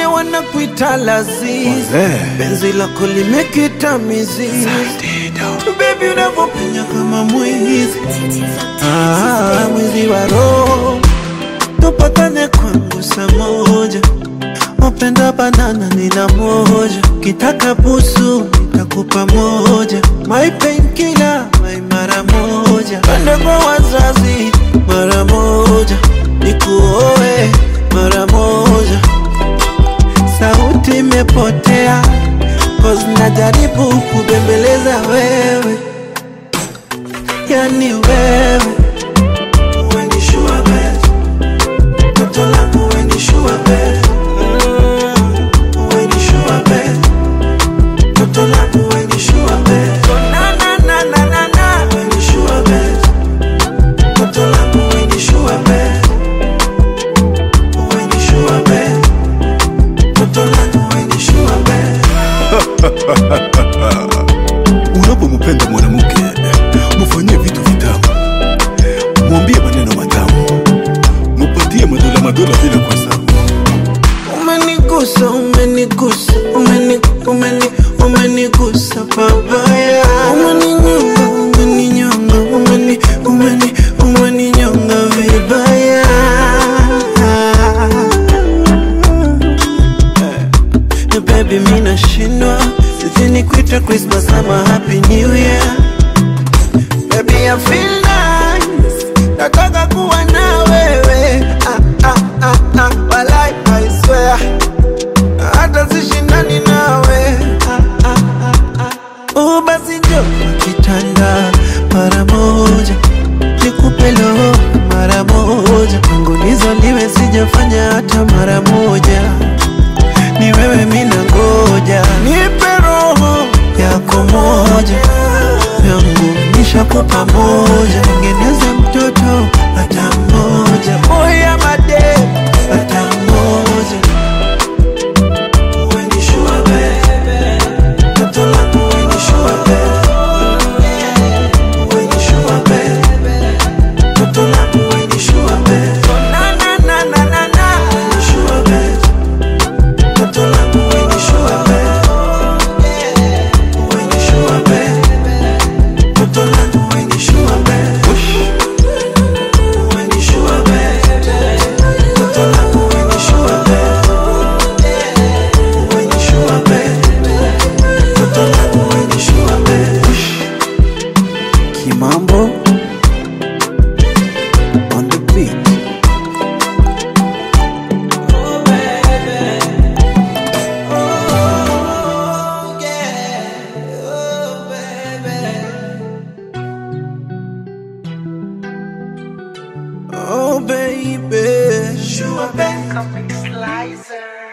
wengine wanakuita lazizi, penzi lako limekita mizizi, baby unavyopenya kama mwizi, ah, mwizi wa roho, tupatane kwangu saa moja Upenda banana nina moja, kitaka busu nitakupa moja, my painkiller my mara moja, pende kwa wazazi mara moja, nikuoe mara moja. Sauti imepotea cause najaribu kubembeleza wewe, yani wewe Wewe ni sure bet, toto langu wewe ni sure bet when you show up bed. Toto langu when you show up bed. Oh na na na na na na. When you show up bed. Toto langu when you show up bed. When you show up bed. Toto langu when you show up bed. Unapompenda mwanamke mufanyie vitu vitamu, mwambie maneno matamu, mupatie madola madola bila kuhesabu. Umenigusa, umenigusa, umeni, umeni, umenigusa babaya. Umeninyonga, umeninyonga, umeni, umeni, umeninyonga vibaya. Eh, Baby, mi nashindwa sijui nikuite Christmas ama Happy New Year. Baby, I feel nice, nataka kuwa na wewe ah, ah, ah, ah, walai, I swear hata sishindani nawe ah, ah, ah, ah. Oh, basi njo kitanda mara moja nikupe lo mara moja tangu nizaliwe sijafanya hata mara moja ni wewe mina ngoja nipe roho yako moja yangu nishakupa moja tengeneze mtoto hata mmoja moya made hata mmoja When you show up, babe. Toto langu when you show up, babe. When you show up, babe. Toto langu when you show up, babe. Oh, na, na, na, na, na, na. When you show up, babe. Toto langu when you show up, babe. When you show up, babe. Toto langu when you show up, babe. When you show up, babe. Toto langu when you show up, babe. When you show up, babe. Toto langu when you show up, babe. Kimambo on the beat. Oh baby, sure baby. Comic Slicer.